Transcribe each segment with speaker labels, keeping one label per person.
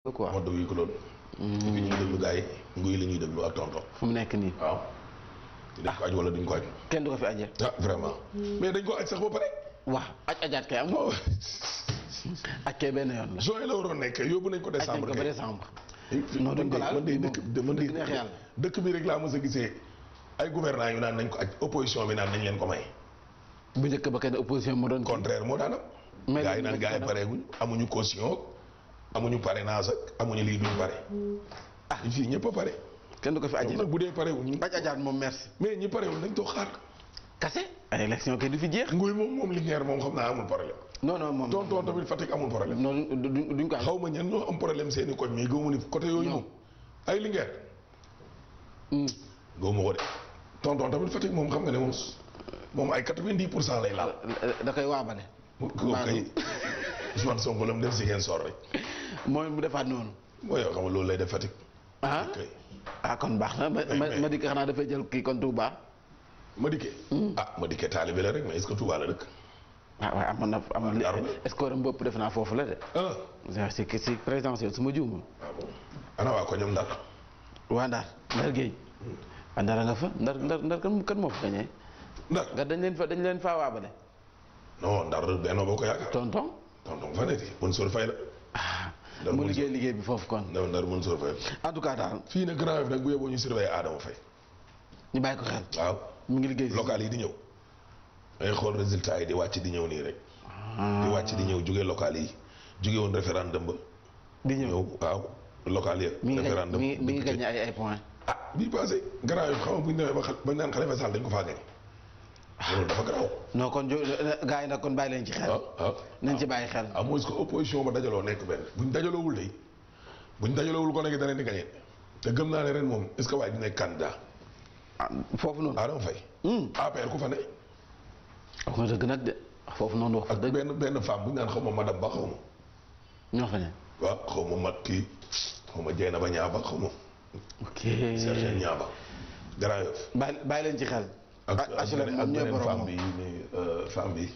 Speaker 1: quoi
Speaker 2: mode wi ko loolu. fi ñu ngi déglu gars yi nguy la ñuy déglu ak tonton.
Speaker 1: fu mu nekk nii
Speaker 2: waaw. dañ ko aj wala duñ ko aj.
Speaker 1: kenn du ko fi aje
Speaker 2: ah vraiment. mais dañ ko aj sax ba pare.
Speaker 1: waaw aj ajaat kay am
Speaker 2: waaw
Speaker 1: aj kay benn yoon la
Speaker 2: juin la waroon nekk yóbbu nañ ko
Speaker 1: aj nañ
Speaker 2: décembre
Speaker 1: ko ba
Speaker 2: kay.
Speaker 1: décembre non duñ ko laal
Speaker 2: man de
Speaker 1: bii
Speaker 2: dëkk
Speaker 1: moom
Speaker 2: man de
Speaker 1: dëgg neex yàlla.
Speaker 2: dëkk bi rek laa mos a gisee ay gouvernants yu naan nañ ko aj opposition bi naan nañ leen ko may.
Speaker 1: bu njëkk ba kenn opposition moo doon kii.
Speaker 2: contraire moo daan am.
Speaker 1: Mais
Speaker 2: gars yi
Speaker 1: léegi
Speaker 2: naan
Speaker 1: dañ
Speaker 2: gars yi
Speaker 1: ko def.
Speaker 2: pareeguñ amuñu caution amuñu parrainage ak amuñu lii duñ pare. ah fii ñëpp a pare.
Speaker 1: kenn du ko fi aje
Speaker 2: ñoom nag bu dee parewuñ
Speaker 1: aj ajaat moom merci
Speaker 2: mais ñi parewul nañ toog xaar.
Speaker 1: kase ay élection kay du fi jeex
Speaker 2: nguy moom moom Linguère moom xam naa amul problème.
Speaker 1: non non moom
Speaker 2: tonton tamit Fatick amul problème.
Speaker 1: non duñ duñ ko
Speaker 2: xaw ma ñan ñoo am problème seeni koñ mais gëmu ni côté yooyu moom. ay Linguère
Speaker 1: Hmm.
Speaker 2: gëmu ko de. tonton tamit Fatick moom xam nga ne moom moom ay 90 pour cent lay laal.
Speaker 1: da koy waabale
Speaker 2: kooku kay Ousmane Sonko la mu def si ngeen sor rek.
Speaker 1: mooy mu defaat noonu
Speaker 2: mooy yoo xam nga loolu lay def Fatick.
Speaker 1: ah
Speaker 2: kay
Speaker 1: ah kon baax na ma ma
Speaker 2: mais-
Speaker 1: ma di ko xanaa dafay jël kii kon Touba
Speaker 2: Madické. ah Madické taalibe la rek mais est-ce que Touba la dëkk.
Speaker 1: ah waaye amoon na amoon li
Speaker 2: Ndar la.
Speaker 1: score am bopp def naa foofu la de
Speaker 2: ah.
Speaker 1: si si présidentiel su ma juumul
Speaker 2: ah bon ana waa ko ñoom Ndar.
Speaker 1: waa Ndar Ndar Géej waa Ndar a nga fa Ndar Ndar Ndar kan kan moo fa gañee
Speaker 2: Ndar
Speaker 1: nga dañ leen fa dañ leen faa waabale
Speaker 2: non Ndar Benno Bokk Yaakaar.
Speaker 1: tonton
Speaker 2: tonton fa nekk Mansour Faye la.
Speaker 1: ah
Speaker 2: Ndar
Speaker 1: mu
Speaker 2: Mansour.
Speaker 1: liggéey liggéey bi foofu kon
Speaker 2: Ndar Ndar Mansour Faye la.
Speaker 1: en tout cas daal
Speaker 2: fii nag Grand Yoff nag bu yeboo ñu surveiller Adama Faye.
Speaker 1: ñu bàyyi ko xel
Speaker 2: waaw
Speaker 1: mu ngi liggéey si
Speaker 2: local yi di ñëw. ay xool résultat yi di wàcc di ñëw nii rek. di wàcc di ñëw jóge local yi jóge woon référendum ba.
Speaker 1: di ñëw
Speaker 2: ñëw waaw local yi.
Speaker 1: mi ngi gañ
Speaker 2: référendum
Speaker 1: mi ngi mi ngi
Speaker 2: député.
Speaker 1: gagné ay ay points
Speaker 2: ah bii passé Grand Yoff xam nga bu ñu demee ba xal ba ñu naan Khalifa Sall dañ ko faa gañ. loolu dafa garaaw.
Speaker 1: non kon jo gars yi nag kon bàyyi leen ci xel
Speaker 2: ah ah.
Speaker 1: nañ ci bàyyi xel
Speaker 2: ah mooy que opposition ba dajaloo nekk benn buñ dajaloowul day buñ dajaloowul ko nekk da leen di gañe te gëm naa ne ren moom est ce que waaye di nekk candidat
Speaker 1: ah foofu noonu
Speaker 2: Adama Faye
Speaker 1: hum
Speaker 2: APR ku fa ne
Speaker 1: wax nga dëgg nag de foofu noonu wax
Speaker 2: ak
Speaker 1: dëgg
Speaker 2: benn benn femme bu ñu naan xaw ma madame ba xaw ma
Speaker 1: ñoo fa ne
Speaker 2: waaw xaw ma mat kii xaw ma Dieyna ba ñaaba xaw ma
Speaker 1: ok
Speaker 2: Sergent ñaaba Grand Yoff
Speaker 1: bàyyi bàyyi leen ci xel
Speaker 2: ak
Speaker 1: ah
Speaker 2: ak
Speaker 1: HLM
Speaker 2: beneen ak
Speaker 1: moom ñooy
Speaker 2: beneen
Speaker 1: borom
Speaker 2: femme
Speaker 1: moom
Speaker 2: bi ni femme bi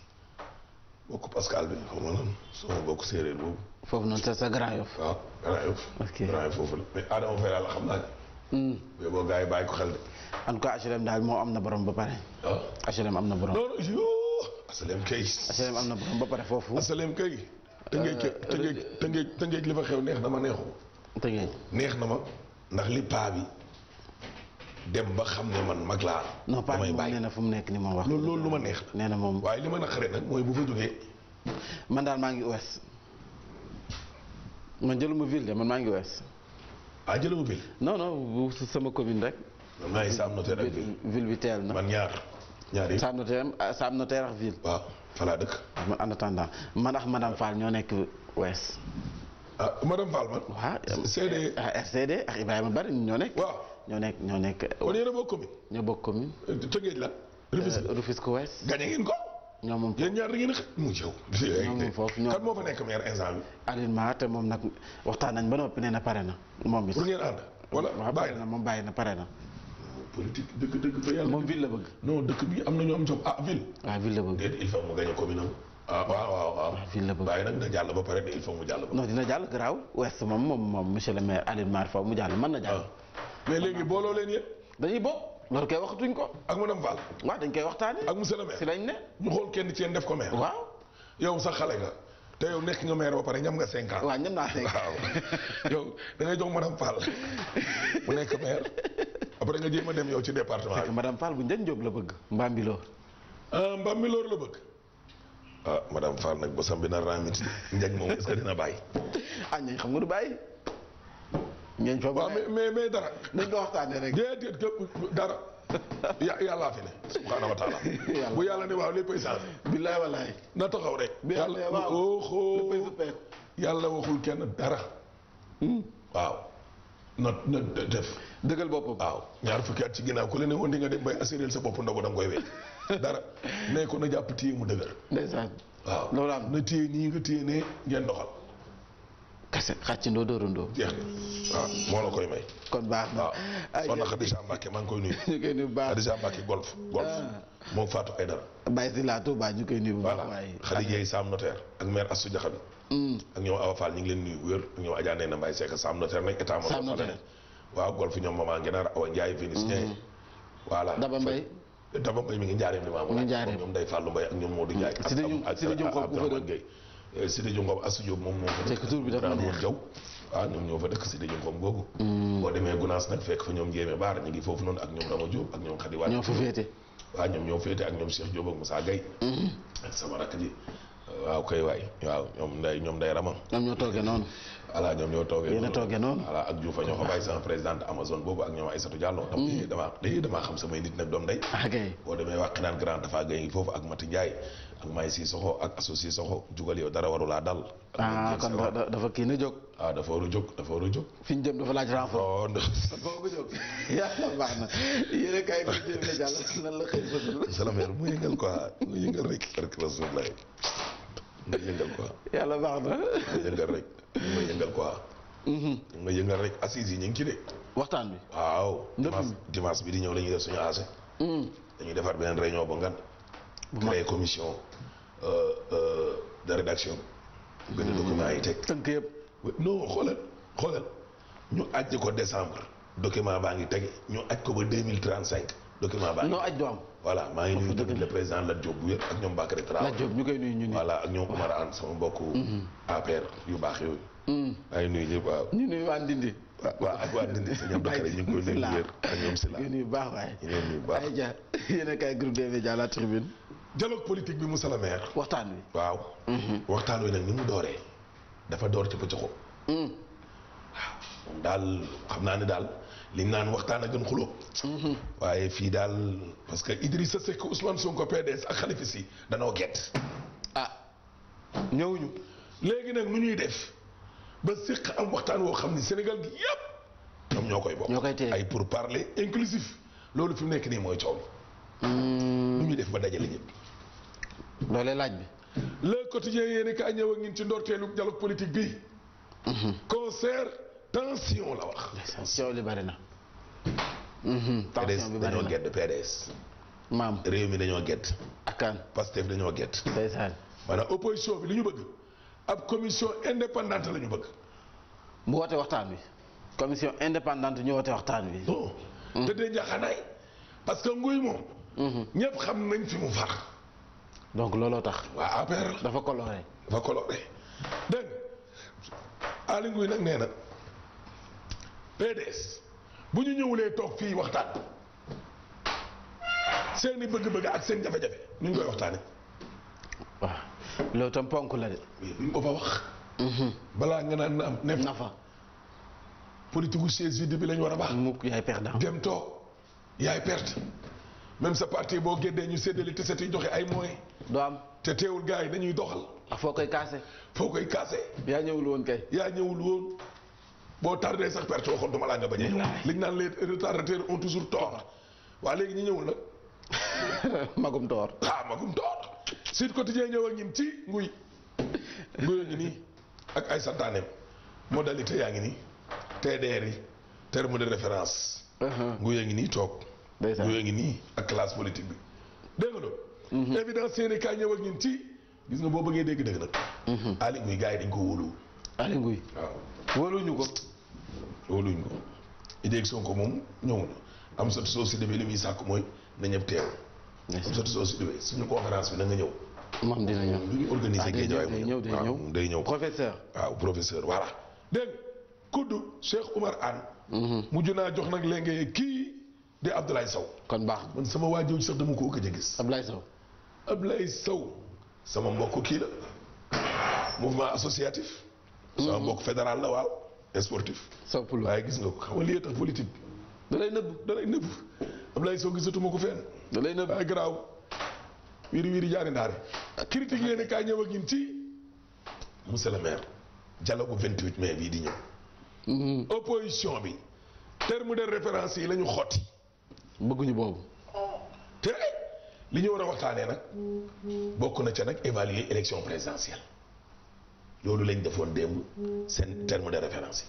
Speaker 2: bokk Pascal bi xaw ma lan sama bokk séeréer boobu
Speaker 1: foofu noonu sa sa Grand Yoff
Speaker 2: waaw Grand Yoff
Speaker 1: Ok.
Speaker 2: Grand Yoff foofu la mais Adama Faye daal xam naa ne
Speaker 1: hum
Speaker 2: mais boo gars yi bàyyi ko xel de
Speaker 1: en tout cas HLM daal moo am na borom ba pare
Speaker 2: ah
Speaker 1: HLM am na borom
Speaker 2: non non yoo asalem kay
Speaker 1: HLM am na borom ba pare foofu
Speaker 2: asalem kay tëngeej ke tëngeej tëngeej tëngeej li fa xew neex na ma neexu
Speaker 1: te ngeen
Speaker 2: neex na ma ndax li paa bi dem ba xam ne man mag laa
Speaker 1: non pas
Speaker 2: damay
Speaker 1: moom
Speaker 2: bàyyi
Speaker 1: nee na fu mu nekk ni moom wax
Speaker 2: loolu loolu lu ma neex la
Speaker 1: nee na moom
Speaker 2: waaye li ma naqare nag mooy bu fa jógee
Speaker 1: man daal maa ngi ouest man jëluma ville de man maa ngi ouest
Speaker 2: ah jëlama bil
Speaker 1: non non bu sama commune rek
Speaker 2: man maa ngi Sam Notaire ak bil
Speaker 1: ville bi teel na
Speaker 2: man ñaar ñaar yi
Speaker 1: Sam Notaire ah, Sam Notaire ak ville
Speaker 2: waaw fa laa dëkk
Speaker 1: man en attendant man ak madame Fall ñoo nekk ouest
Speaker 2: ah madame Fall man
Speaker 1: waaw
Speaker 2: CD
Speaker 1: ah RCD ak Ibrahima Bari ñoo nekk
Speaker 2: waaw
Speaker 1: ñoo nekk ñoo nekk
Speaker 2: kon yéen a bokk commune
Speaker 1: ñoo bokk commune
Speaker 2: tëngeej la Rufisque
Speaker 1: euh, Rufisque ouest
Speaker 2: gañe ngeen ko
Speaker 1: ñoo moom
Speaker 2: yéen ñaar da ngeen a xëy mu jëw
Speaker 1: moom foofu ñoom-
Speaker 2: kan moo fa nekk maire instant bi
Speaker 1: Aline Ma te moom nag waxtaan nañ ba noppi nee na pare na moom it
Speaker 2: pour ngeen ànd wala
Speaker 1: waaw
Speaker 2: bàyyi
Speaker 1: pare
Speaker 2: na
Speaker 1: na moom bàyyi na pare na
Speaker 2: politique dëgg dëgg fa yàlla
Speaker 1: moom ville la bëgg
Speaker 2: non dëkk bi am na ñu am job ah ville
Speaker 1: waaw ville la bëgg
Speaker 2: déet il faut mu gañe commune am ah waaw waaw waaw
Speaker 1: ville la bëgg
Speaker 2: bàyyi nag na jàll ba pare de il faut mu jàll ba
Speaker 1: non dina jàll garaaw ouest moom moom moom monsieur le maire Aline Mar Faw mu jàll mën na jàll
Speaker 2: waaw mais léegi booloo leen yéen
Speaker 1: dañuy bokk loolu koy waxatuñ ko
Speaker 2: ak madame Fall
Speaker 1: waaw dañ koy waxtaane
Speaker 2: ak monsieur le
Speaker 1: si
Speaker 2: maire
Speaker 1: lañ ne
Speaker 2: ñu xool kenn ci yéen def ko maire
Speaker 1: waaw
Speaker 2: yow sax xale nga te yow nekk nga maire ba pare ñam nga cinq ans
Speaker 1: waaw ñam naa nekk
Speaker 2: waaw yow da ngay jox madame Fall mu nekk maire après nga jéem a dem yow ci département
Speaker 1: fekk
Speaker 2: bi
Speaker 1: madame Fall bu njëñ Jóob la bëgg Mbambilor
Speaker 2: ah mbam mi loolu la bëgg ah madame Fall nag bosam bi na ramit njañ moom est-ce que dina bàyyi
Speaker 1: ah ñañ xam nga du bàyyi ñañ fa
Speaker 2: waaw mais mais mais dara
Speaker 1: dañ ko waxtaane rek
Speaker 2: déedéet képp dara ya yàllaa fi ne subhaanahu wa taala
Speaker 1: Yàlla.
Speaker 2: bu yàlla ne waaw léppay changé
Speaker 1: billaay wallaay
Speaker 2: na taxaw rek
Speaker 1: bi yàlla
Speaker 2: yàlla
Speaker 1: waaw
Speaker 2: oxo
Speaker 1: léppay suppeeku
Speaker 2: yàlla waxul kenn dara waaw na na def
Speaker 1: dëggal boppam
Speaker 2: waaw ñaar fukki at ci ginnaaw ku la ne woon di nga dem bay assuré sa bopp ndogu da nga koy wéy dara ne ko na jàpp téye mu dëgër
Speaker 1: ndeysaan
Speaker 2: waaw
Speaker 1: loolu am
Speaker 2: na téye nii nga téye ne ngeen doxal
Speaker 1: kase xàccandoo dóorandoo
Speaker 2: jeex na waaw moo la koy may
Speaker 1: kon baax na
Speaker 2: waaw
Speaker 1: ay
Speaker 2: soxna Khadija Mbacke maa ngi koy nuyu
Speaker 1: ñu koy nuyu bu baax
Speaker 2: Khadija Mbacke golf golf moom Fatou Aydara
Speaker 1: bàyyi si laa Touba ñu koy nuyu bu baax
Speaker 2: voilà
Speaker 1: waaye
Speaker 2: Khadija yi Sam Notaire ak maire Assou Diakhabi ak ñoom Awa Fall ñu ngi leen nuyu wér ak ñoom Adja Ndeye Mbaye Seck Sam Notaire nañ état
Speaker 1: Sam
Speaker 2: mo
Speaker 1: Notaire.
Speaker 2: waaw golf ñoom Maman Ngenaar Awa Ndiaye Vénitien voilà
Speaker 1: Daba Mbaye
Speaker 2: Daba Mbaye mi ngi njaareem li ma
Speaker 1: Mi ngi njaareem.
Speaker 2: ñoom Ndeye Fallou Mbaye ak ñoom Modou Ndiaye ak
Speaker 1: Sidi Diop-
Speaker 2: ak
Speaker 1: Sidi Diop Ngom ku fa
Speaker 2: Abdourahmane Gueye Eh, Sidi Diop Ngom Assou Diop moom moom fa
Speaker 1: C'est que tur bi dafa
Speaker 2: Abdourahmane
Speaker 1: neex.
Speaker 2: Jaw waaw ñoom ñoo fa dëkk Sidi Diop Ngom googu boo demee Gunaas nag fekk fa ñoom Jéeme Baar ñu ngi foofu noonu ak ñoom Rama Diop ak ñoom Khady Wade
Speaker 1: ñoo fa féete
Speaker 2: waaw ñoom ñoo féete ak ñoom Cheikh Diop ak Moussa Gueye ak sama rakk ji waaw kay waay waaw ñoom nday ñoom nday Rama
Speaker 1: ñoom ñoo toogee noonu
Speaker 2: voilà ñoom ñoo toogee
Speaker 1: Yéen a toogee noonu.
Speaker 2: voilà ak Diouf ñoo ko bàyyi sama présidente Amazon boobu ak ñoom Aïssatou Diallo dam eh damaa eh damaa xam samay nit nag doom day
Speaker 1: ah kay
Speaker 2: boo demee wax naan grand dafa gay foofu ak Mati Ndiaye ak May si soxo ak associé soxo jugal yow dara warulaa dal ak
Speaker 1: ah
Speaker 2: ñoom
Speaker 1: kon
Speaker 2: Dieng
Speaker 1: da-
Speaker 2: Sera.
Speaker 1: da- dafa kii na jóg
Speaker 2: ah dafa war a jóg dafa war a jóg
Speaker 1: fi ñu jëm dafa laaj renfort
Speaker 2: oh ndax
Speaker 1: kon foofu nga jóg yàlla baax na yéen a kaay ko jëm la jàll nan la xëy fësal
Speaker 2: salaamaaleykum mu yëngal quoi mu yëngal rek rek rasulullah nga yëngal quoi
Speaker 1: yàlla baax na
Speaker 2: nga yëngal rek nga yëngal quoi nga yëngal rek assises yi ñu ngi ci de
Speaker 1: waxtaan bi
Speaker 2: waaw
Speaker 1: Ndëpp
Speaker 2: dimanche
Speaker 1: mi.
Speaker 2: dimanche bi di ñëw la ñuy def suñu AC dañuy defar beneen réunion bu ngan créer commission euh, euh, de rédaction benn document yi teg
Speaker 1: tënk yëpp
Speaker 2: non xoolal xoolal ñu ajji ko décembre document baa ngi tege ñu aj ko ba deux mille trente cinq document baa ngi
Speaker 1: non aj du am
Speaker 2: voilà maa ngi nuyu tamit le président Lat Diop bu wér ak ñoom Bakary Traoré
Speaker 1: laaj Diop ñu koy nuyu ñu ni
Speaker 2: voilà ak ñoom Oumar Anne sama mbokku APR yu baax yooyu maa ngi nuyu ñëpp waaw
Speaker 1: ñu nuyu waa Ndindi
Speaker 2: waaw waaw ak waa Ndindi sa ñoom Bakary ñu ngi koy nuyu bu wér ak ñoom Sila
Speaker 1: ñu nuyu baax waaye
Speaker 2: ñu leen nuyu bu baax
Speaker 1: ay ja yéen a kaay groupe des médias la tribune
Speaker 2: dialogue politique bi Moussa la maire
Speaker 1: waxtaan wi
Speaker 2: waaw waxtaan wi nag ni mu dooree dafa door ci pëcc moom daal xam naa ne daal liñ naan waxtaan a gën xuloo waaye fii daal parce que Idrissa Seck Ousmane Sonko PDS ak Khalifa Sy danoo gett
Speaker 1: ah ñëwuñu
Speaker 2: léegi nag nu ñuy def ba séq am waxtaan woo xam ni Sénégal gi yépp ñoom ñoo koy bokk
Speaker 1: ñoo koy téye.
Speaker 2: ay pour parler inclusif loolu fi mu nekk nii mooy coow li nu ñuy def ba dajale ñëpp
Speaker 1: loolee laaj bi
Speaker 2: le quotidien yéeni kaa ñëw ak ñun ci ndorteelu dialogue politique bi concert tension la wax
Speaker 1: coow li bari na
Speaker 2: PDS
Speaker 1: tension bi bari
Speaker 2: dañoo
Speaker 1: na
Speaker 2: gedd PDS
Speaker 1: maam
Speaker 2: réew mi dañoo gedd
Speaker 1: akkaan
Speaker 2: Pastef dañoo gedd
Speaker 1: ndeysaan
Speaker 2: maanaam opposition bi li ñu bëgg ab commission indépendante la ñu bëgg
Speaker 1: mu woote waxtaan wi commission indépendante ñu woote waxtaan wi
Speaker 2: non te dee njaxanaay parce que nguy moom ñëpp xam nañ fi mu far
Speaker 1: donc looloo tax
Speaker 2: waa APR la
Speaker 1: dafa coloré
Speaker 2: dafa coloré dégg nga Aly Ngouille nag nee na PDS bu ñu ñëwulee toog fii waxtaan seeni bëgg-bëgg ak seen jafe-jafe ñu ngi koy waxtaane
Speaker 1: waaw loolu tam ponk la de
Speaker 2: mais buñ ko fa wax balaa nga naan na am ne
Speaker 1: nafa
Speaker 2: politique gu chaise vide bi lañ war a baax
Speaker 1: mukk yaay perdant
Speaker 2: dem toog yaay perte même sa parti boo géddee ñu séddale te yi joxe ay moyens
Speaker 1: doo am
Speaker 2: te teewul gars yi dañuy doxal
Speaker 1: ak foo koy kaase
Speaker 2: foo koy kaase
Speaker 1: yaa ñëwul woon kay
Speaker 2: yaa ñëwul woon boo tardé sax perte waxoon duma laa nga bañ a ñëw liñ naan les retardataires ont toujours tort waa léegi ñi ñëwul nag
Speaker 1: magum toor
Speaker 2: ah magum tort Sud Quotidien ñëw ak ñin ci nguy nguy a ngi nii ak ay santaaneem modalité yaa ngi nii TDR yi terme de référence nguy a ngi nii toog
Speaker 1: ndeysaan
Speaker 2: nguy a ngi nii ak classe politique bi dégg nga loolu évidence seeni kaay ñëw ak ñin ci gis nga boo bëggee dégg dëgg nag Aly Ngouille gars yi dañ ko wóolu
Speaker 1: Aly Ngouille
Speaker 2: waaw
Speaker 1: wóoluñu ko
Speaker 2: wóoluñ ko idée Sonko moom ñëw na am satu soo si demee li muy sàkk mooy na ñëpp teew am satu soo si demee suñu conférence bi na nga ñëw
Speaker 1: moom dina ñëw
Speaker 2: lu ñu organiser
Speaker 1: ah day
Speaker 2: géej
Speaker 1: ñëw day ñëw day
Speaker 2: waaw
Speaker 1: ñëw
Speaker 2: day ñëw
Speaker 1: professeur
Speaker 2: waaw professeur voilà dégg nga kudd Cheikh Oumar Anne mujj naa jox nag léegi kii di Abdoulaye Sow
Speaker 1: kon baax
Speaker 2: man sama waa jooju sax dama ko gëj a gis
Speaker 1: Ablaye Sow
Speaker 2: Abdoulaye Sow sama mbokk kii la mouvement associatif sama mbokk fédéral la waaw sportif
Speaker 1: Sow Poulo
Speaker 2: waaye gis nga ko xam nga lii tax politique
Speaker 1: da lay nëbb
Speaker 2: da lay nëbb Abdoulaye Sow gisatuma ko fenn
Speaker 1: da lay nëbb
Speaker 2: waaye garaaw wiiri wiiri jaari ndaare critique yéen kaay ñëw ak ñun ci monsieur le maire dialogue bu 28 mai bii di ñëw opposition bi terme de référence yi la ñu xotti
Speaker 1: bëgguñu boobu
Speaker 2: te li ñu war a waxtaanee nag bokk na ca nag évaluer élection présidentielle loolu lañ defoon démb seen terme de référence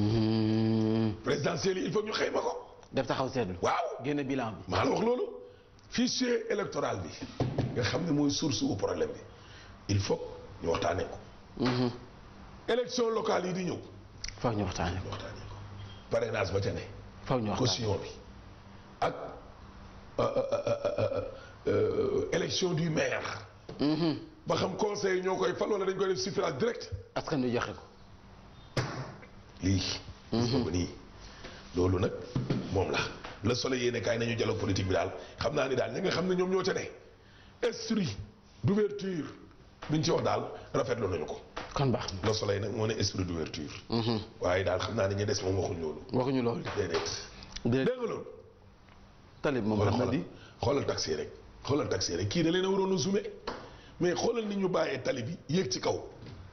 Speaker 2: yi présidentielle yi il faut ñu xayma ko
Speaker 1: def taxaw seetlu
Speaker 2: waaw
Speaker 1: génne bilan bi
Speaker 2: maa la wax loolu fichier électoral bi nga xam ne mooy source u problème bi il faut ñu waxtaanee ko élection locale yi di ñëw
Speaker 1: faw ñu waxtaanee ko
Speaker 2: waxtaanee ko parrainage ba ca ne
Speaker 1: faw ñu waxtaanee
Speaker 2: caution bi ak euh, euh, euh, euh, élection du maire ba xam conseil ñoo koy fal wala dañ koy def suffrage direct
Speaker 1: askan wi joxe ko
Speaker 2: lii gis nga ko nii loolu nag moom la le soleil yéene kaay nañu dialogue politique bi daal xam naa ni daal ñi nga xam ne ñoom ñoo ca ne esprit d'ouverture bi ñu ci wax daal rafetlu nañu ko
Speaker 1: kon baax na
Speaker 2: le soleil nag moo ne esprit d'ouverture waaye daal xam naa ne ñu des moom waxuñ loolu
Speaker 1: waxuñu loolu
Speaker 2: déedéet
Speaker 1: déedéet
Speaker 2: dégg nga loolu
Speaker 1: talib moom
Speaker 2: xoolal
Speaker 1: xam na
Speaker 2: xoolal
Speaker 1: di
Speaker 2: xoolal taxi rek xoolal taxi rek kii da leen a waroon a zoomé mais xoolal ni ñu bàyyee tali bi yéeg ci kaw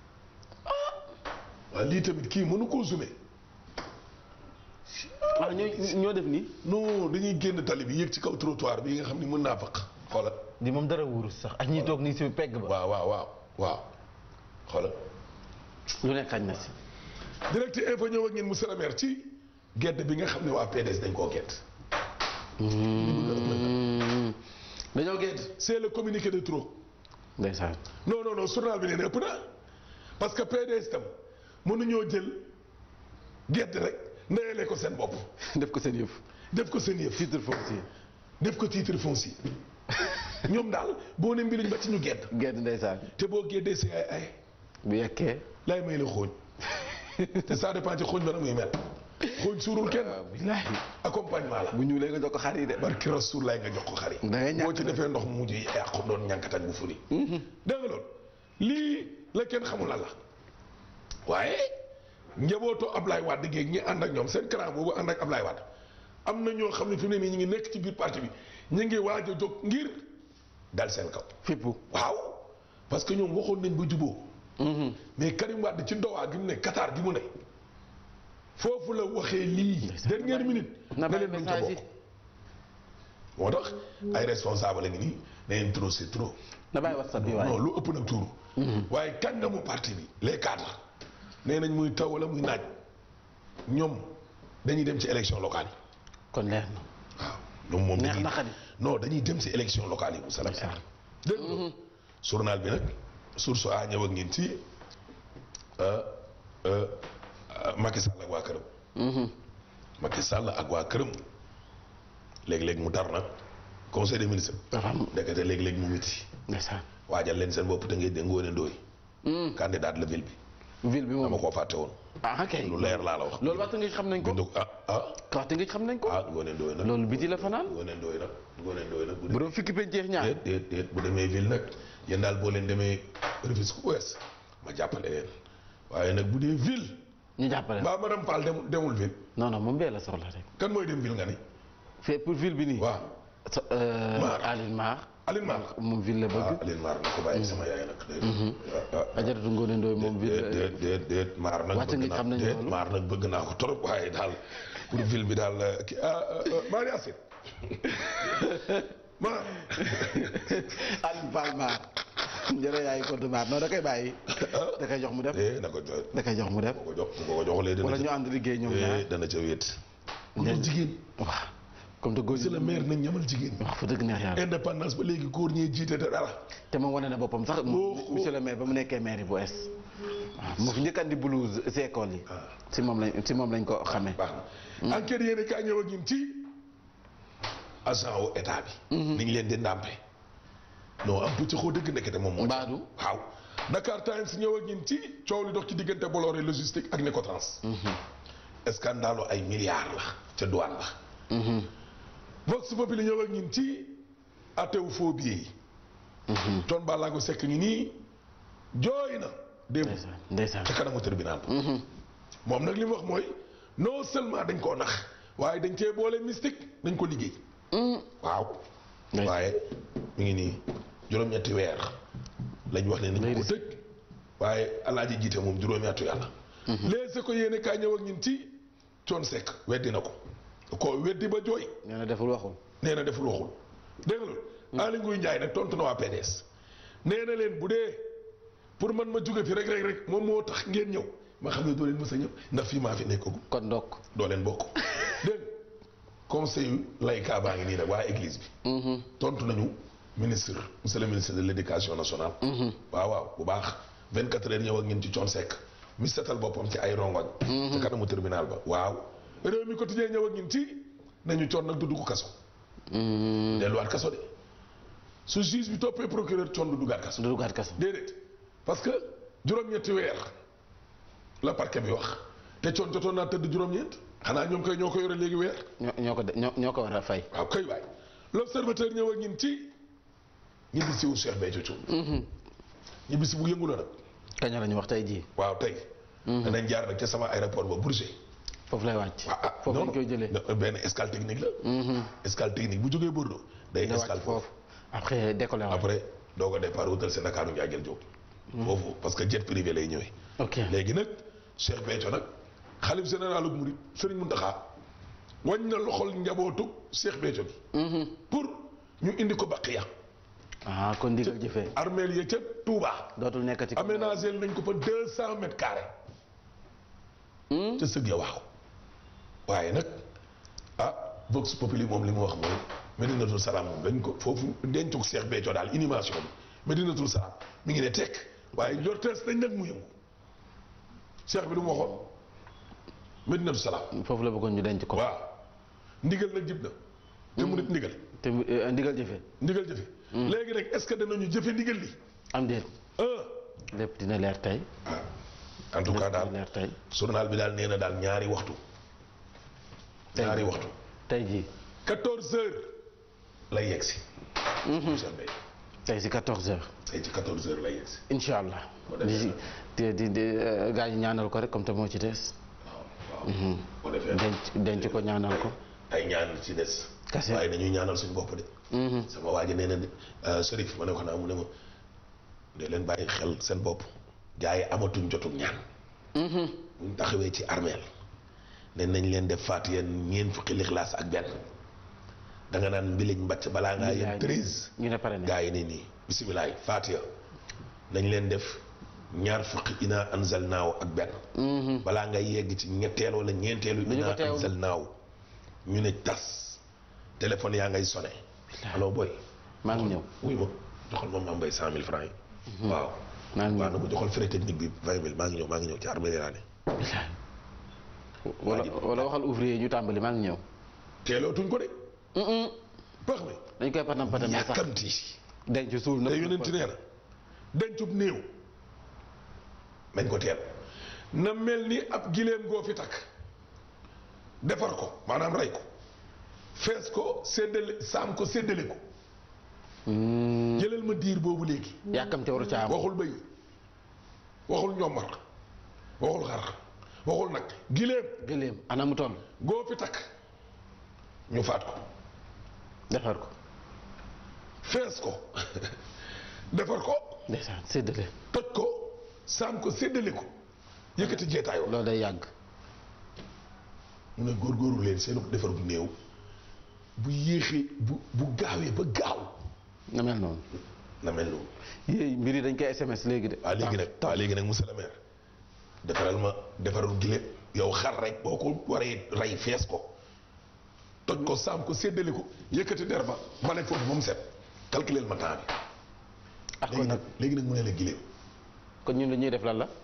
Speaker 2: waaw lii tamit kii mënu koo zoomé
Speaker 1: ah ñoo ñoo def nii
Speaker 2: non dañuy génn tali bi yéeg ci kaw trottoir bi nga xam ni mën naa faq xoolal
Speaker 3: di moom dara wóorul sax ak ñi toog nii si pegg ba.
Speaker 2: waaw waaw waaw waaw xoolal
Speaker 1: lu nekk xañ na si
Speaker 2: direct info ñëw ak ngeen monsieur le maire ci gedd bi nga xam ne waa PDS dañ koo gedd
Speaker 1: dañoo gedd
Speaker 2: c'est le communiqué de trop
Speaker 1: ndeysaan
Speaker 2: non non non journal bi nee na ëpp na parce que PDS tam mënuñoo jël gedd rek ndeyale ko seen bopp
Speaker 1: def ko seen yëf
Speaker 2: def ko seen yëf
Speaker 1: titre foncier
Speaker 2: def ko titre foncier ñoom daal boo ne mbiriñ ba ci ñu gedd
Speaker 1: gedd ndeysaan
Speaker 2: te boo geddee si ay ay
Speaker 1: bu yekkee
Speaker 2: lay may la xooñ te ça dépend ci xooñ ba na muy mel xooñ suurul kenn
Speaker 1: billaahi
Speaker 2: accompagnement la
Speaker 1: bu ñuulee nga jox ko xar yi de
Speaker 2: barki rasuul lay nga jox ko xari
Speaker 1: Da ngay ñàkk
Speaker 2: boo ci defee ndox mu mujj yàqu doon ñànkat ak bu furi dégg nga loolu lii la kenn xamul lan la waaye njabootu Ablaye Wade géeg ñi ànd ak ñoom seen clan boobu ànd ak Ablaye Wade am na ñoo xam ne fi mu ne nii ñu ngi nekk ci biir parti bi ñu ngi waaj a jóg ngir dal seen kaw
Speaker 1: fippu
Speaker 2: waaw parce que ñoom waxoon nañ ba juboo mais Karim Wade ci ndowaa gi mu ne Qatar gi mu ne foofu la waxee lii dernière minute
Speaker 1: na
Speaker 2: ne
Speaker 1: bàyyi
Speaker 2: leen duñ ca
Speaker 1: message yi
Speaker 2: bokk moo tax ay responsable la ngi nii ne leen trop c'est trop
Speaker 1: na bàyyi whatsapp bi waaye
Speaker 2: non lu ëpp nag tuuru waaye kàngamu parti bi les cadres nee nañ muy taw wala muy naaj ñoom dañuy dem ci élection locale yi
Speaker 1: kon leer na
Speaker 2: waaw ñoom moom
Speaker 1: neex
Speaker 2: dañuy
Speaker 1: na xadi
Speaker 2: non dañuy dem ci élection locale yi bu salam
Speaker 1: Ndeysaan.
Speaker 2: dégg nga journal bi nag source a ñëw ak ngeen ci euh, euh, Macky Sall ak waa këram Macky Sall ak waa këram léeg-léeg mu tar nag conseil des ministres
Speaker 1: dafa am
Speaker 2: ndekete léeg-léeg mu miti
Speaker 1: ndeysaan
Speaker 2: waajal leen seen bopp te ngeen de Ngoné Ndoye candidat la ville bi
Speaker 1: ville bi
Speaker 2: dama
Speaker 1: moom
Speaker 2: koo fàtte woon
Speaker 1: ah kay
Speaker 2: lu leer laa la wax
Speaker 1: loolu waxtu nga xam nañ ko
Speaker 2: bindu ah ah
Speaker 1: waxtu nga xam nañ ko
Speaker 2: ah Ngoné Ndoye nag
Speaker 1: loolu biti la fanaan
Speaker 2: Ngoné Ndoye nag Ngoné Ndoye nag bu
Speaker 1: bu doon fukki penceex ñaar
Speaker 2: déet déet déet bu demee ville nag yéen daal boo leen demee Rufisque Ouest ma jàppale leen waaye nag bu dee ville
Speaker 1: ñu jàppale la
Speaker 2: mbaa madame Fall demul demul ville
Speaker 1: non non moom bee la soxla rek
Speaker 2: kan mooy dem ville nga ni
Speaker 1: fait pour ville bi nii
Speaker 2: waaw
Speaker 1: so euh,
Speaker 2: Maar.
Speaker 1: Aline Maar
Speaker 2: Aline Mar
Speaker 1: moom ville la
Speaker 2: ah
Speaker 1: bëgg
Speaker 2: Aline Mar na ko bàyyi sama yaay nag déet ah
Speaker 1: Ajaratu Ngoné Ndoye moom ville
Speaker 2: déet déet déet déet maar nag
Speaker 1: Wàcc
Speaker 2: bëgg
Speaker 1: nga
Speaker 2: naa
Speaker 1: xam nañu
Speaker 2: déet
Speaker 1: loolu.
Speaker 2: maar nag bëgg naa ko trop waaye daal pour ville bi daal euh, ki ah Marie Assine maar
Speaker 1: Aline Fall Maar njëre yaay compte Maar non da koy bàyyi da koy jox mu def
Speaker 2: eh na ko jox
Speaker 1: da koy jox mu def
Speaker 2: ko jox bu ko joxlee dana
Speaker 1: wala
Speaker 2: ca
Speaker 1: ñu ànd liggéey ñoom
Speaker 2: eh
Speaker 1: ñaar
Speaker 2: dana ca wéet
Speaker 1: Ndel-
Speaker 2: góor jigéen
Speaker 1: waaw comme te góor
Speaker 2: c'est le
Speaker 1: ñi
Speaker 2: maire nañ ñamal jigéen
Speaker 1: wax fa dëgg neex yàlla
Speaker 2: indépendance ba léegi góor ñee jiite te dara
Speaker 1: te moom wane na boppam sax
Speaker 2: Oh, oh.
Speaker 1: monsieur le maire ba mu nekkee maire bu es waaw moo fi njëkk andi blouse si école yi si moom lañ si moom lañ ko xamee
Speaker 2: baax na enquête yéen kaa ñëw ak ñun ci agent wu état bi ni ñu leen di ndàmpe non am pëcc xoo dëgg nekkete moom moo
Speaker 1: Mbaadu
Speaker 2: waaw Dakar Times ñëw ak ñun ci coow li dox ci diggante Bolloré logistique ak Necotrans scandale ay milliards la ca douane la Vox Populi ñëw ak ñun ci atewu faux billets yi ton Ballago Seck ngi nii jooy na démb
Speaker 1: ndeysaan ndeysaan
Speaker 2: ca kanamu tribunal ba moom nag li mu wax mooy non seulement dañ koo nax waaye dañ cee boole mystique dañ ko liggéey waaw
Speaker 1: Ndeysaan.
Speaker 2: waaye mi ngi nii juróom-ñetti weer lañ wax ne nañ ko tëj waaye alaaji jiite moom juróomi atu yàlla léegi ko yéene kaa ñëw ak ñun ci coon sekk weddi na ko ko weddi ba jooy
Speaker 1: nee na deful waxul
Speaker 2: nee na deful waxul dégg nga loolu Aly Ngouille Ndiaye nag tontu na waa PDS nee na leen bu dee pour man ma jóge fi rek rek rek moom moo tax ngeen ñëw ma xam ne doo leen mës a ñëw ndax fii maa fi nekkagu
Speaker 1: kon ndokk
Speaker 2: doo leen bokk dégg nga conseil layka baa ngi nii nag waa église bi tontu nañu ministre monsieur le ministre de l' éducation nationale waaw waaw bu baax 24 heures ñëw ak ñun ci coon sekk mi setal boppam ci ay rongoñ ci kanamu tribunal ba waaw réew mi quotidien ñëw ak ñun ci nañu coon nag du dugg kaso delluwaat kaso de su juge bi toppee procureur coon du duggaat kaso
Speaker 1: du duggaat kaso
Speaker 2: déedéet parce que juróom-ñetti weer la parquet bi wax te coon jotoon naa tëdd juróom-ñeent xanaa ñoom koy ñoo ko yore léegi weer
Speaker 1: ñoo ñoo ko de- ñoo ñoo ko war a fay
Speaker 2: waaw kay waay l'observateur ñëw ak ñun ci ñibbisi wu Cheikh Béthio Thioune ñibbisi bu yëngu la nag
Speaker 1: kañ la ñu wax tey jii
Speaker 2: waaw tey danañ jaar nag ca sama aéroport ba Bourget
Speaker 1: foofu lay wàcc
Speaker 2: ah ah
Speaker 1: foofu
Speaker 2: non
Speaker 1: lañ koy jëlee
Speaker 2: non, benn escale technique la escale technique bu jógee Bordeaux day
Speaker 1: da wàcc
Speaker 2: escale
Speaker 1: foofu après décollé waat
Speaker 2: après doo ko départ wutal seen Dakar Ndiaye jël jóg foofu parce que jet privé lay ñëwee
Speaker 1: ok
Speaker 2: léegi nag Cheikh Béthio nag xalif généralu Mouride Serigne Mountakha wañ na loxol njabootu Cheikh Béthio bi pour ñu indi ko Baqiya
Speaker 1: ah kon ndigal jëfee
Speaker 2: armeel ya ca Touba
Speaker 1: dootul nekkati comme
Speaker 2: aménagé nañ ko fa deux cent mètres carrés ca sëg ya waaw waaye nag ah Vox Populi moom li mu wax mooy Medinatul Salaam moom dañ ko foofu dencug Cheikh Béthio daal inhumation bi Medinatul Salaam mi ngi ne tekk waaye njortees nañ nag mu yëngu Cheikh bi lu mu waxoon Medinatul Salaam
Speaker 1: foofu la bëggoon ñu denc ko
Speaker 2: waaw ndigal nag jib na te mu nit ndigal
Speaker 1: te mu- euh, ndigal jëfee
Speaker 2: ndigal jëfe léegi nag est-ce que danañu jëfe ndigal li
Speaker 1: am déet
Speaker 2: ah
Speaker 1: lépp dina leer tey
Speaker 2: en tout cas
Speaker 1: lépp
Speaker 2: daal
Speaker 1: dina leer tey
Speaker 2: journal bi daal nee na daal ñaari waxtu
Speaker 1: tey
Speaker 2: ñaari waxtu
Speaker 1: tey jii
Speaker 2: 14 heures lay yegg si Cheikh Béthio
Speaker 1: tey si 14 heures
Speaker 2: tey ci 14 heures lay yegg si
Speaker 1: incha allah
Speaker 2: Boo defee
Speaker 1: di di di euh, gars yi ñaanal ko rek comme te moo ci des
Speaker 2: waaw waaw boo defee
Speaker 1: denc denc ko ñaanal ko
Speaker 2: ay ñaan ci des
Speaker 1: Kase.
Speaker 2: waaye dañuy ñaanal suñu bopp de sama waa ji nee na de Chérif ma ne ko naa mu ne ma de leen bàyyi xel seen bopp gars yi amatuñ jotug ñaan buñ taxawee ci armeel ne nañ leen def faatiya ñeen fukki lixlaas ak benn da nga naan mbiliñ mbàcc balaa ngaa yem treize
Speaker 1: ñu ne pare na
Speaker 2: gaa yi ne nii bisimilah faatiya nañ leen def ñaar fukki ina anzal naaw ak benn balaa nga yegg ci ñetteel wala ñeenteelu
Speaker 1: Duñu ko
Speaker 2: ina
Speaker 1: teewlu.
Speaker 2: anzal naaw ñu ne tas téléphone yaa ngay sonné allo boy
Speaker 1: maa ngi ñëw
Speaker 2: wuy ma joxal ma maam mbay cent mille francs yi waaw
Speaker 1: maa ngi
Speaker 2: waaw
Speaker 1: ñëw
Speaker 2: na ko joxal frais technique bi vingt mille maa ngi ñëw maa ngi ñëw ci armée laa ne
Speaker 1: wala wala waxal ouvrier ñu tàmbali maa ngi ñëw
Speaker 2: teelootuñ ko de pax mi
Speaker 1: dañ koy patam patamee sax
Speaker 2: yàkkamti
Speaker 1: denc suul na
Speaker 2: te yonent nee na dencub néew nañ ko teel na mel ni ab gileem goo fi takk defar ko maanaam rey ko fees ko séddale saam ko séddale ko jëlal ma diir boobu léegi
Speaker 1: yàkkamte waru ca am
Speaker 2: waxul bëy waxul ñoomar waxul xar waxul nag gileem
Speaker 1: gëléem ana mu toll
Speaker 2: goo fi takk ñu faat ko
Speaker 1: defar ko
Speaker 2: fees ko defar ko
Speaker 1: ndeysaan séddale
Speaker 2: toj ko saam ko séddale ko yëkkati jeetaayoo
Speaker 1: loolu day yàgg
Speaker 2: mu ne góorgóorlu leen seen defar bu néew bu yéexee bu bu gaawee ba gaaw
Speaker 1: nga mel noonu
Speaker 2: na mel noonu
Speaker 1: yéey mbir yi dañ koy SMS léegi de
Speaker 2: waaw léegi nag waaw léegi nag monsieur le maire defaral ma defaral gile yow xar rek boo ko waree rey fees ko toj ko saam ko séddale ko yëkkati der ba bale foofu ba mu set calculer ma temps bi
Speaker 1: ak kon
Speaker 2: léegi
Speaker 1: nag
Speaker 2: nag léegi nag mu ne la gileem
Speaker 1: kon ñun li ñuy def lan la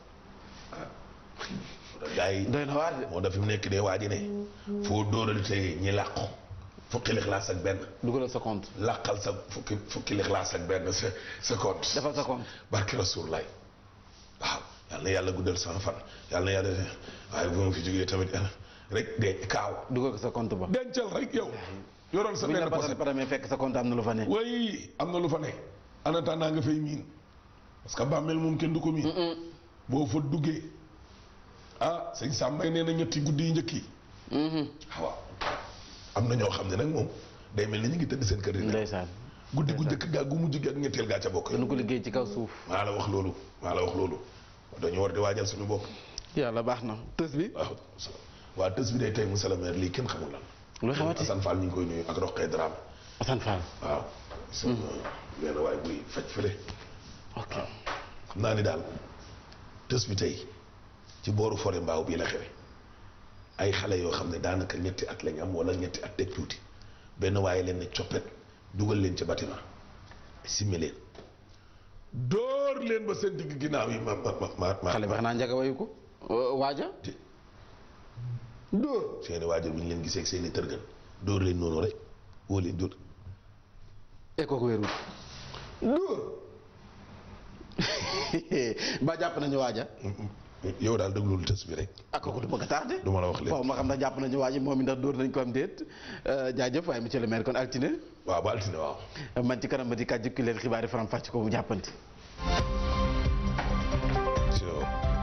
Speaker 2: gars yi
Speaker 1: doy na waar de
Speaker 2: moo daf fi mu nekk ne waa ji ne foo dóoral tey ñi làqu fukki lixlaas ak benn
Speaker 1: dugalal sa compte
Speaker 2: làqal sa fukki fukki lixlaas ak benn sa sa compte
Speaker 1: defal sa compte
Speaker 2: barke Rasulullah waaw yal na yàlla guddal sama fan yal na yàlla waaye bu ma fi jógee tamit rek de kaaw
Speaker 1: dugal ko sa compte ba
Speaker 2: dencal rek yow yoroon sa
Speaker 1: bu ñu
Speaker 2: benn
Speaker 1: la patam
Speaker 2: poset
Speaker 1: patamee fekk sa compte am na lu fa ne
Speaker 2: way am na lu fa ne en attendant nga fay miin parce que bàmmeel moom kenn du ko miin boo fa duggee ah sëñ Sambay nee na ñetti guddi yi njëkk yi waaw am na ñoo xam ne nag moom day mel ni ñu ngi tëdd seen kër yi
Speaker 1: ndeysaan
Speaker 2: guddi gu njëkk gaa gu mujj gi ak ñetteel gaa ca bokk
Speaker 1: dañu ko liggéey ci kaw suuf
Speaker 2: maa la wax loolu maa la wax loolu dañu war di waajal suñu bopp
Speaker 1: yàlla baax na tës bi
Speaker 2: waaw waa tës bi day tey monsieur le maire lii kenn xamul lan
Speaker 1: lu xewati
Speaker 2: Assane Fall ñu ngi koy nuyu ak Roqee Dramé
Speaker 1: Assane Fall
Speaker 2: waaw sama benn waay buy faj fële
Speaker 1: ok
Speaker 2: xam naa ni daal tës bi tey ci booru forêt mbaaw bii la xewe ay xale yoo xam ne daanaka ñetti at lañ am wala ñetti at teg tuuti benn waaye leen ne coppet dugal leen ci bâtiment simmi leen dóor leen ba seen digg ginnaaw yi ma ma ma ma ma
Speaker 1: xale bi xanaa njaga wayu ko euh, waaja
Speaker 2: dóor seeni waajur bi ñu leen gisee ak seeni tërgën dóor leen noonu rek woo leen dóor
Speaker 1: e kooku wéerul
Speaker 2: dóor
Speaker 1: ba jàpp nañu waaja
Speaker 2: yow daal déglul tës bi rek
Speaker 1: ak kooku du bëgg a tardé
Speaker 2: du ma la wax lépp
Speaker 1: foofu ma xam ndax jàpp nañu waaji moom mi ndax dóor nañ ko am déet Euh, jaajëf waaye monsieur le maire kon altine
Speaker 2: waaw ba altine waaw
Speaker 1: man ci kanam ma di kàjj ki leen xibaari faram fàcc ko bu jàppanti
Speaker 2: So,